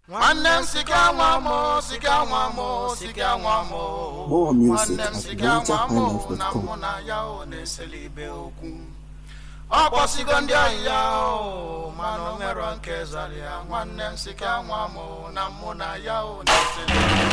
nwanne m sika nwa m sika nwa m sika nwa m More music nwanne m at sika nwa m na nigerhighlife.com. mụ na ya o na-eseli ibe okwu ọ kpọsigo ndị ọyị ya o mana o nwero nke zara ya nwanne m sika nwa m na mụ na ya o na-eseli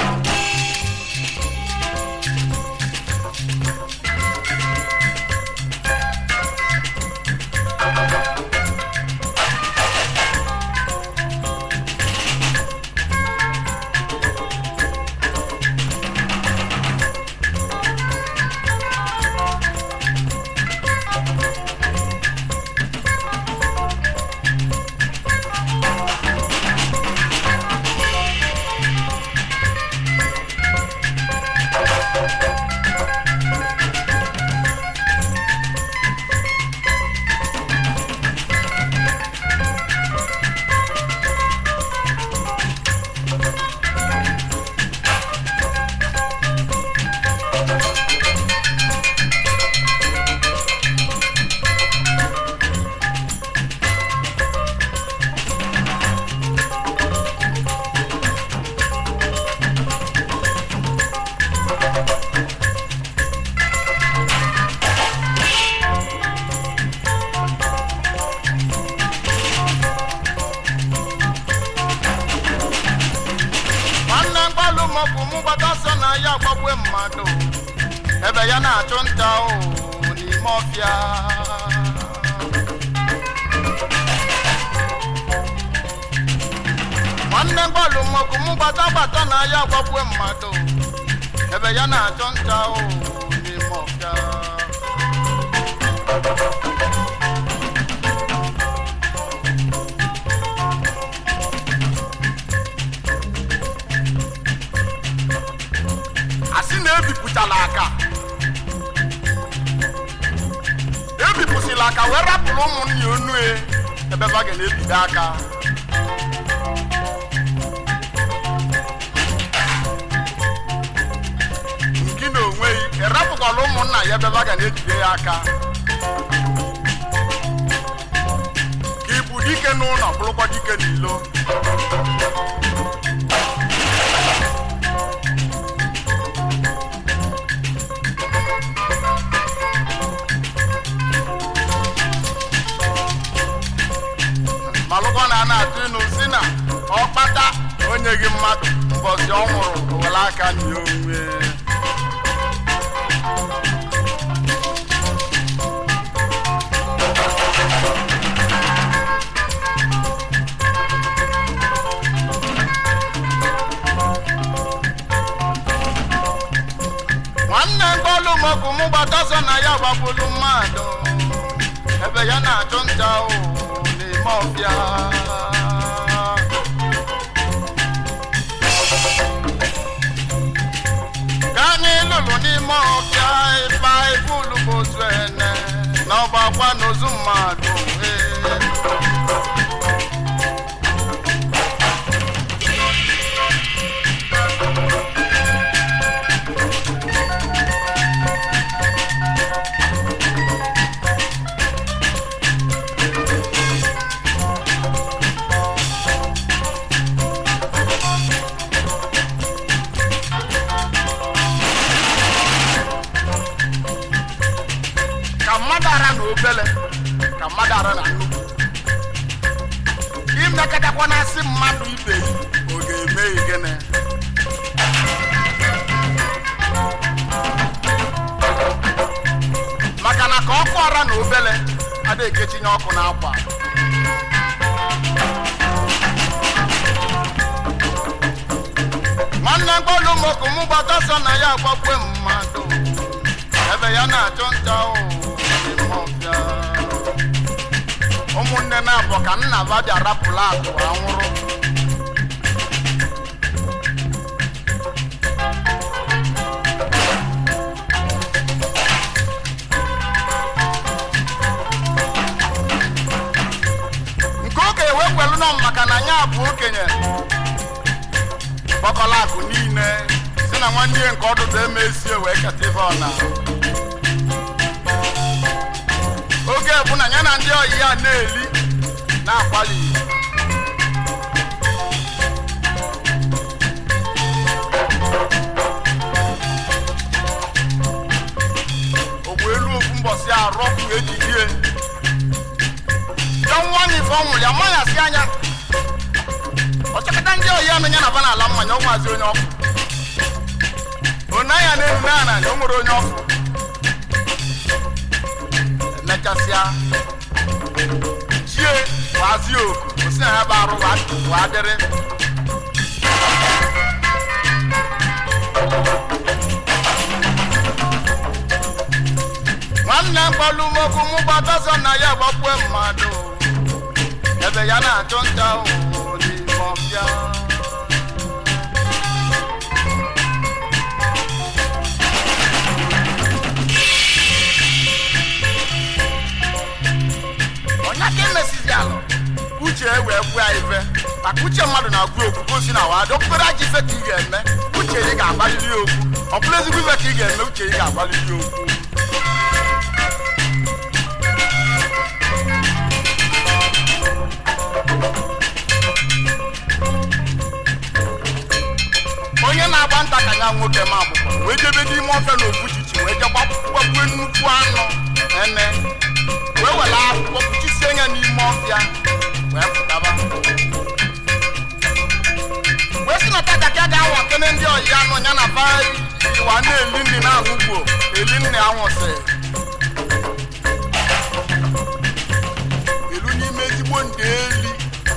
nwanne mgbalụ maọbụ mụ gbata ọsọ na ya gbagwe mmadụ ebe ya na-achụ nta o n'ime ọfịa nwanne mgbalụ maọbụ mụ gbata gbata na ya gbagwe mmadụ ebe ya na-achụ nta o n'ime ọfịa asị na ebipụtala aka ebipụsịla aka wee rapụrụ ụmụnne onu e ebe ba ga na-ebido aka nke na onwe gị erapụkwala ụmụnna ya ebe ba ga na-ejide ya aka ka ịbụ dike n'ụlọ bụrụkwa dike n'ilo malụkwa na a na-atụ ịnụ si na ọkpata onye gị mmadụ mbọsi ọ nwụrụ were aka nye onwe nwanne mkpọlụ maọbụ mụ gbataso na ya gbagbulu mmadụ ebe ya na-achụ nta o n'ime ọbịa ka anyị lụrụ n'ime ọbịa ịba ibulu bụ ozu ene na ọgbakwa n'ozu mmadụ ee. ka mmadụ ara na obele ka mmadụ ara na nnukwu imekọtakwa na asị mmadụ ibe ya ọ ga-eme gịnị maka na ka ọkụ ara na obele adịghị ekechinye ọkụ n'akwa nwanne mkpọlụ mokụ mụ gbata sọ na ya agbakwe mmadụ ebe ya na-achụ nta o n'ime ọbịa. ụmụnne na-abụ ka nna ba bịa rapụla akụ anwụrụ nke oge ewekwelu nọ maka na ya bụ okenye gbakọla akụ niile si na nwanne ya nke ọdụdụ emesie wee keta ife ọna oge bụ na ya na ndị ọyị ya na-eli na-akwali nyazi anya ọchọkọta ndị oyi anụ ya na bana ala mmanya ọnwazi onye ọfụ onaya na-eru na ana o nwere onye ọfụ emechasịa chie wazi oku osi na ya bụ arụ wa dịrị nwanne mkpọlụmokwu mụ gbataso na ya gbakwe mmadụ ebe ya na-achụ nta ụwụ n'ime ọbịa onye ka emesizi alụ uche wee gbuo ya ife maka uche mmadụ na-agụ okwu gosi na wa dokpere aja ife ka ị ga-eme uche ị ga-agbalili okwu ọ bụrụ ezigbo ife ka ị ga-eme uche ị ga-agbalili okwu onye na-agba nta ka ya nwoke ma agbụkwa wee jebe n'ime ofe na ofuchichi wee je gbagbue nnukwu anụ ene wee were akwụkwọ kpuchisie ya n'ime ọfịa wee pụtaba wee si na takaka ga-awa kene ndị ọyị anụ ya na ba iwa na-eli nri na ahụgbo eli nri anwụsị elu n'ime ezigbo ndị eli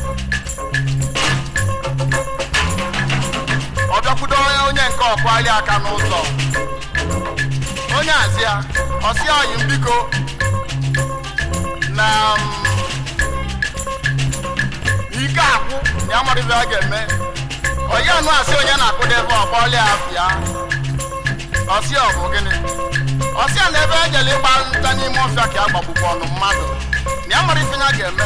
ọ bịakwudo onye onye nke ọkwali aka n'ụzọ onye azịa ọsị ọyị m biko na m, ike akwụ na ya mara ife a ga-eme onye anụ asị onye na-akụdo ebe ọkpọli afịa ọsị ọ bụ gịnị ọsị a na ebe ejele ịgba nta n'ime ọfịa ka a gbagbukwa ọnụ mmadụ na ya mara ife ya ga-eme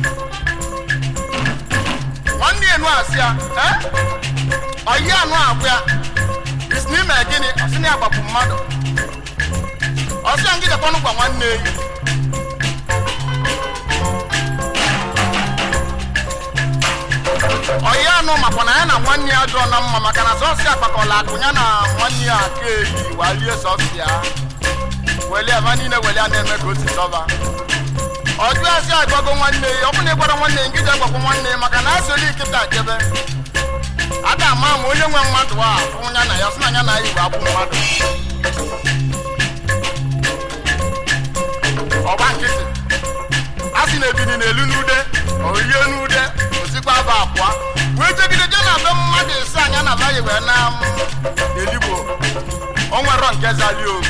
nwanne enu asị ya "Eh? ọyị anụ agwụ ya isi n'ime gịnị ọsị na ya gbapụ mmadụ ọsị ya ngidekwanụ gwa nwanne eyi ọyị anụ makwa na ya na nwanne ya jụọ na mma maka na sọsị akpakọla akụ ya na nwanne ya aka eyi walie sọsị ya welie ebe niile welie a na-eme ka o si sọba ọjụ asị agbago nwanne ya ọ bụ na ịgwara nwanne ya ngide gwakwa nwanne ya maka na asịrị nkịta jebe a ga-ama ma onye nwe mmadụ a fụ ya na ya sị na ya na ya igwe akwụ mmadụ ọgba nkịtị a sị na ebini na-elu n'ude orie n'ude osikwa aba abụọ wee jegide je na be mmadụ ise anya na baghị wee na m eligbo o nwero nke zali ogu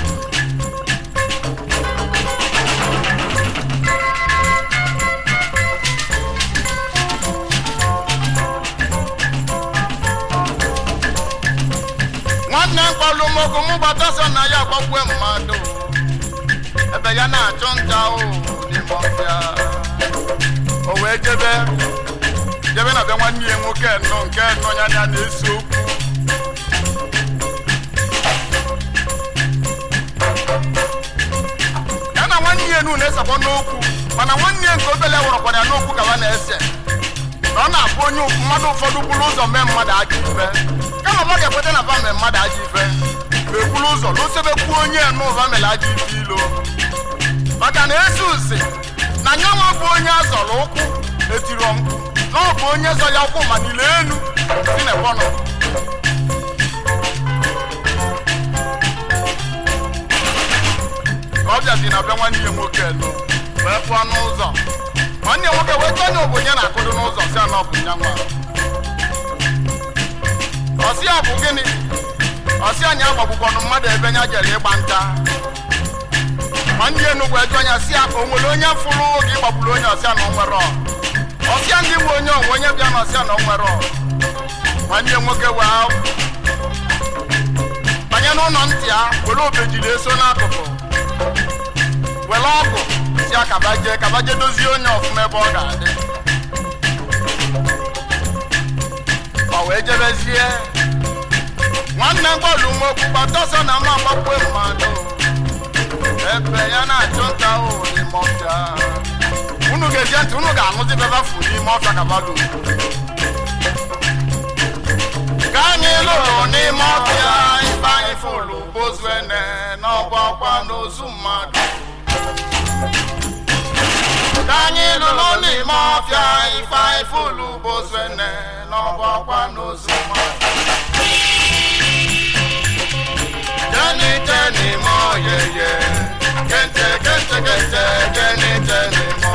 nwanne mkpọlụmokwu mụ gbataso na ya gbagbue mmadụ ebe ya na-achụ nta o n'ime ọfịa o wee jebe jebe na be nwanne ya nwoke nnọọ nke nnọọ ya na na-ese okwu ya na nwanne ya nu na-esekwa n'okwu mana nwanne ya nke obele wụrọkwara ya n'okwu ka ha na-ese na ọ na-abụ onye mmadụ ụfọdụ buru ụzọ mee mmadụ ajọ ife kama ọ ga-ekweta na va mee mmadụ ajọ ife mekwuru ụzọ lụsebekwuo onye n'ụva mere ajọ ife ilo maka na ezi usi na nyanwa bụ onye azọrọ ụkwụ etiro mkpu na ọ bụ onye zọ ya ụkwụ ma niile enu si na ebe ọ nọ ka ọ bịazi na be nwanne ya nwoke elu wee pụọ n'ụzọ nwanne ya nwoke wee chọọ onye obonye na-akụdo n'ụzọ si anọ bụ nyanwa ọsị ya bụ gịnị ọsị anyị agbagbukwanụ mmadụ ebe nya jere ịgba nta nwanne ya enugwu ejụ anya si ya ka o nwere onye fụrụ oge ịgbagburu onye ọsịa na onwere ọsịa ndị nwe onye onwe onye bịa na ọsịa na onwere nwanne ya nwoke wee banye n'ụlọ ntị ya were obejiri eso n'akụkụ were ọgụ si ya kabaje kabaje dozie onye ọfụma ebe ọ ga-adị ọ wee jebezie nwanne bọọlụ nwokwu gbataọsọ na mma agbakwe mmadụ ebe ya na-achụ nta ụhụ n'ime ọfịa unu ga-eje ntị unu ga-aṅụzi bebafu n'ime ọfịa kabadu ka anyị lụrụ n'ime ọfịa ife anyị fụlụ bozuene n'ọgba ọkwa n'ozu mmadụ ka anyị lụrụ n'ime ọfịa ife ifulu bozene n'ọgbakwa n'ozu mmadụ Jenny Jenny mo ye ye Kente kente kente Jenny Jenny mo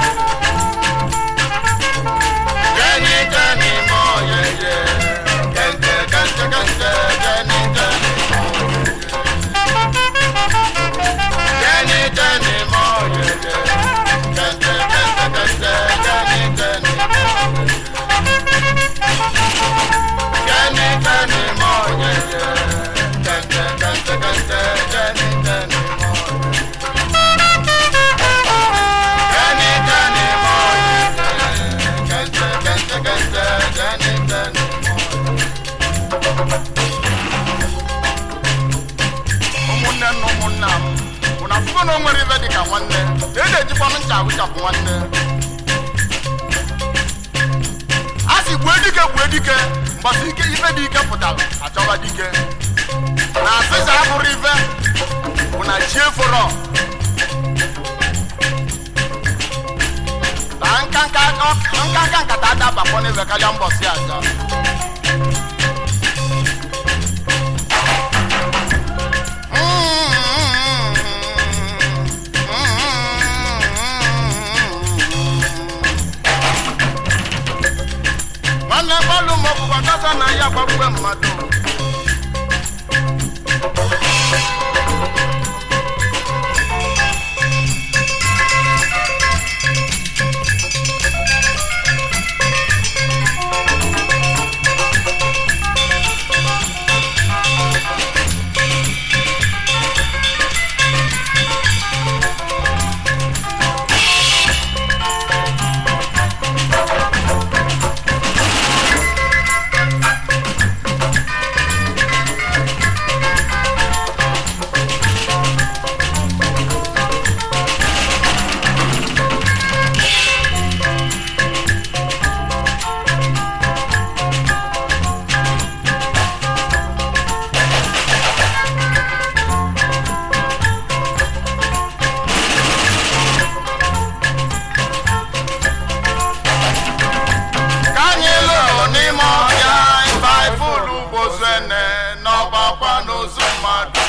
Jenny Jenny mo ye ye Kente kente kente Jenny Jenny mo Jenny Jenny mo ye ye Kente kente kente Jenny Jenny Jenny Jenny mo ye ye Kente kente kente Jenny Jenny mo Jenny Jenny mo ye ye Kente kente kente Jenny Jenny ụmụnne na ụmụnna m bụ na afụgo na o nwere ife dịka nwanne na e na-ejikwanụ ncha awụchapụ nwanne a sị gbue dike gbue dike mgbasa ike ife dị ike pụtara achọba dike na asịsa abụrụ ife bụ na chi eforo na nkanka nkanka nkata adabakwa n'ebe karịa mbọsị aja nwanne gbalụ ma ọbụkwa kasa na ya gbagbue mmadụ ka anyị lụrụ n'ime ọhịa baịbụl gbozene n'ọgbakwa n'ozu mmadụ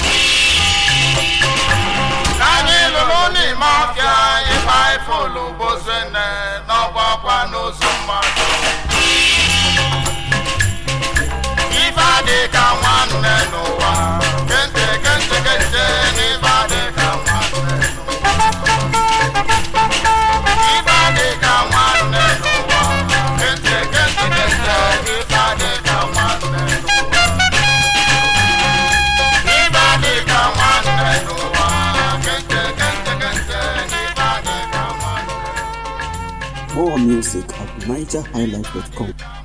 ka anyị lụrụ n'ime ọhịa baịbụl gbozene n'ọgbakwa n'ozu mmadụ ife adị ka nwanne n'ụwa kente kente kente n'ife adị ka nwanne n'ụwa ife adị ka nwanne n'ụwa kente kente kente ife adị ka nwanne n'ụwa ife adị ka nwanne n'ụwa kente kente kente ife adị ka nwanne More music at NigerHighlife.com.